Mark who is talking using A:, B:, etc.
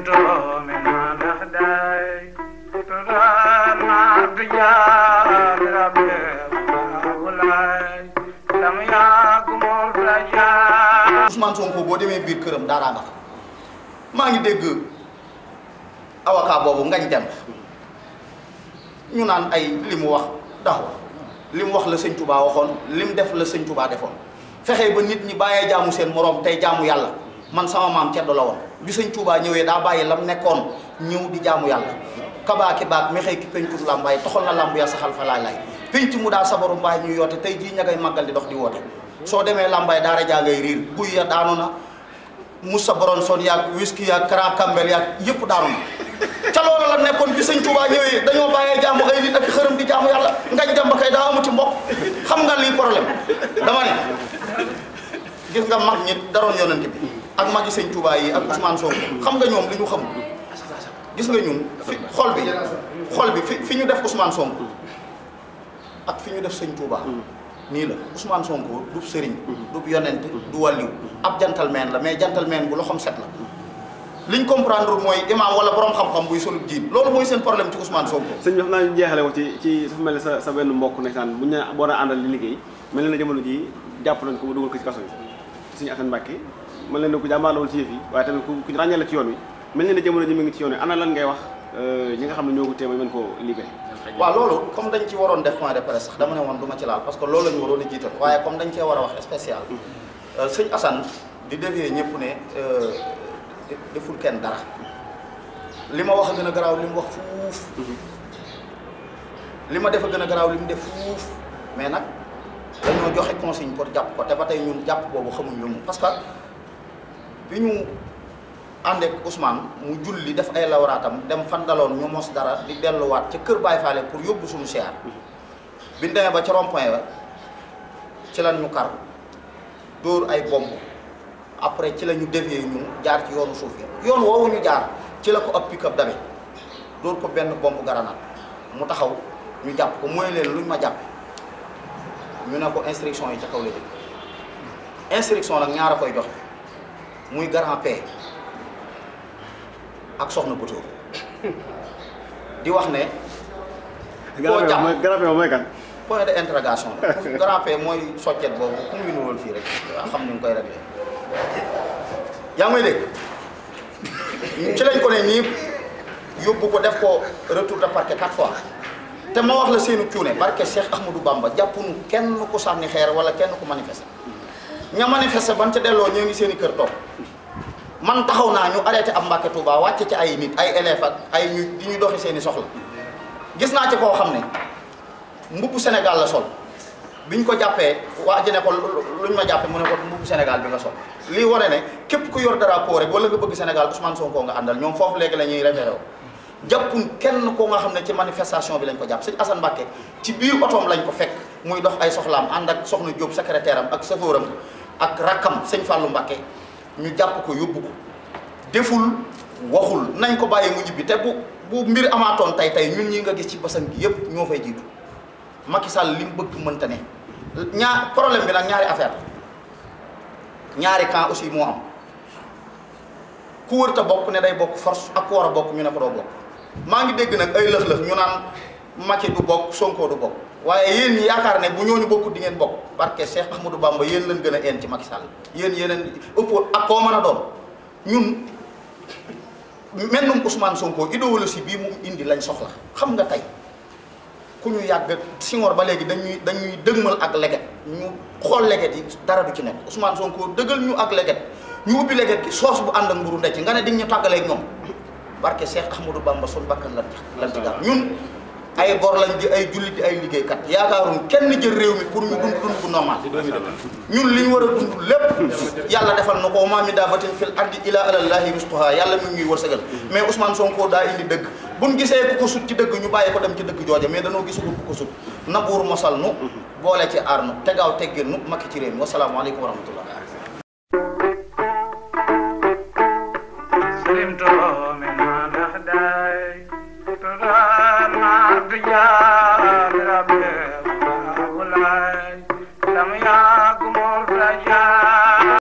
A: سلمت من الأخداي تغنى بجاه ربي ولاي لم يكن الرجاء
B: Ousmane Sonko boo demee biir këram daaraa nga fa maa ngi dégg avocat boobu ngañ dem ñu naan ay li mu wax daxu li mu wax la sëñ Touba waxoon li mu def la sëñ Touba defoon fexe ba nit ñi bàyyee jaamu seen moroom tey jaamu yàlla man sama maam ceddo la woon bi sëñ Touba ñëwee daa bàyyi lam nekkoon ñëw di jaamu yàlla kabaaki baak mexey ki pentur làmbaay toxal na làmb ya saxal fa laay laay penc mu daa sabaru mbaay ñuy yoote tey jii ña ngay màggal di dox di woote soo demee làmbaay daara jaa ngay riir guy ya daanu na Moussa Boronson yaag whisky yaag Kara Kambel yaag yëpp daanu na ca loolu la nekkoon bi sëñ Touba ñëwee dañoo bàyyee jaamu ay nit ak xërëm di jaamu yàlla ngañ dem ba kay daa amuti mbokk xam nga lii problème dama ne gis nga mag ñi daroon yonent bi ak magi sëñ Touba yi ak Ousmane Sonko xam nga ñoom li ñu xam gis nga ñun fi xol bi xol bi fi fi ñu def Ousmane Sonko ak fi ñu def sëñ Touba nii la Ousmane Sonko du sëriñ du yonent du wàlliw ab gentleman la mais gentleman bu loxoom set la liñ comprendre mooy imam wala borom xam-xam buy solub jiin loolu mooy seen problème ci Ousmane Sonko
C: sëñ bi xam naa ñu jeexale ko ci ci su mel ne sa sa benn mbokk ndeysaan bu ñu boo na àndal li liggéey mel na jamono ji jàpp nañ ko ba dugal ko ci kaso bi suñu Assane Mbacke mel na ne ku jàmbaar la woon ci yëf yi waaye tamit ku ku ràññee la ci yoon wi mel na ne jamono ji mi ngi ci yoon wi ana lan ngay wax ñi nga xam ne ñoo ko téeméer mën koo libéré
B: waaw loolu comme dañ ci waroon def point de presse sax dama ne woon du ma ci laal parce que loolu la ñu waroon a jiital waaye comme dañ cee war a wax spécial sëñ Assane di dévier ñëpp ne deful kenn dara li ma wax a gën a garaaw li mu wax fuuf li ma def a gën a garaaw li mu def fuuf mais nag dañoo joxe consigne pour jàpp ko te ba tey ñun jàpp boobu xamuñ lu mu parce que bi ñu ànd ak Ousmane mu julli def ay lawraatam dem fan daloon ñu mos dara di delluwaat ca kër Baye Fallé pour yóbbu suñu siyaar bi ñu demee ba ca rond-point ba ci lan ñu kar dóor ay bomb après ci la ñu dévier ñun jaar ci yoonu suuf yi yoon woowu ñu jaar ci la ko ab pick-up dabe dóor ko benn bomb garanaat mu taxaw ñu jàpp ko mooy leen luñ ma jàpp ñu ne ko instruction yi ca kaw la jëm instruction nag ñaar a koy joxe muy grand P ak soxna Boutour di wax ne. koo jàpp
C: mooy garab mooy kan
B: point de interrogation la grand P mooy soccet boobu ku muy nurool fii rek waa xam ni nga koy réglé yaa ngi may dégg ci lañ ko ne nii yóbbu ko def ko retour de parquet quatre fois te ma wax la seenu cuune barke Cheikh Ahmadou Bamba jàppunu kenn ku sànni xeer wala kenn ku manifester ña manifester ban ca delloo ñoo ngi seen i kër toog man taxaw naa ñu arrêté am Mbàkke Touba wàcce ci ay nit ay élèves ak ay ñu di ñu doxi seen i soxla gis naa ci koo xam ne mbubbu Sénégal la sol biñ ko jàppee waa ji ne ko luñ ma jàppee mu ne ko mbubbu Sénégal bi nga sol lii wane ne képp ku yor drapeau rek wala nga bëgg Sénégal Ousmane Sonko nga àndal ñoom foofu léegi la ñuy référé wu jàppun kenn koo nga xam ne ci manifestation bi lañ ko jàpp sëñ Assane Mbacke ci biir otoom lañ ko fekk muy dox ay soxlaam ànd ak soxna Diop secrétaire am ak chauffeur am ak rakkam sëñ Fallou Mbacke ñu jàpp ko yóbbu ko deful waxul nañ ko bàyyi mu ñibbi te bu bu mbir amaatoon tey tey ñun ñi nga gis ci basan gi yëpp ñoo fay jiitu Macky Sall li mu bëgg mënta ne ñaar problème bi nag ñaari affaire ñaari camp aussi moo am ku wër ta bokk ne day bokk force ak ku war a bokk ñu ne ko doo bokk maa ngi dégg nag ay lëx-lëx ñu naan Macky du bokk Sonko du bokk waaye yéen ñi yaakaar ne bu ñooñu bokkut di ngeen bokk barke Cheikh Ahmadou Bamba yéen leen gën a een ci Macky Sall yéen yeneen ëpp ak koo mën a doon ñun mennum Ousmane Sonko idéologie bii mu indi lañ soxla xam nga tey ku ñu yàgg Senghor ba léegi dañuy dañuy dëgmal ak leget ñu xool leget yi dara du ci nekk Ousmane Sonko dëggal ñu ak leget ñu ubbi leget gi soos bu ànd ak mburu ndecc nga ne di ñu tàggaleeg ñoom barke Cheikh Ahmadou Bamba sun bakkan lan lan ci gàtt ñun ay gor lañ di ay jullit di ay liggéeykat yaakaaruñ kenn jël réew mi pour ñu dund dund bu normal ñun li ñu war a dund lépp yàlla defal na ko ma min daabatin fil ardi ila alallahi rizquha yàlla mi ngi ñuy wërsëgal mais Ousmane Sonko daa indi dëgg buñ gisee ku ko sut ci dëgg ñu bàyyi ko dem ci dëgg jooja mais danoo gisugul ku ko sut nabuur mosal nu boole ci aar nu tegaaw teggin nu makki ci réew mi wasalaamaaleykum wa rahmatullah
A: سلمت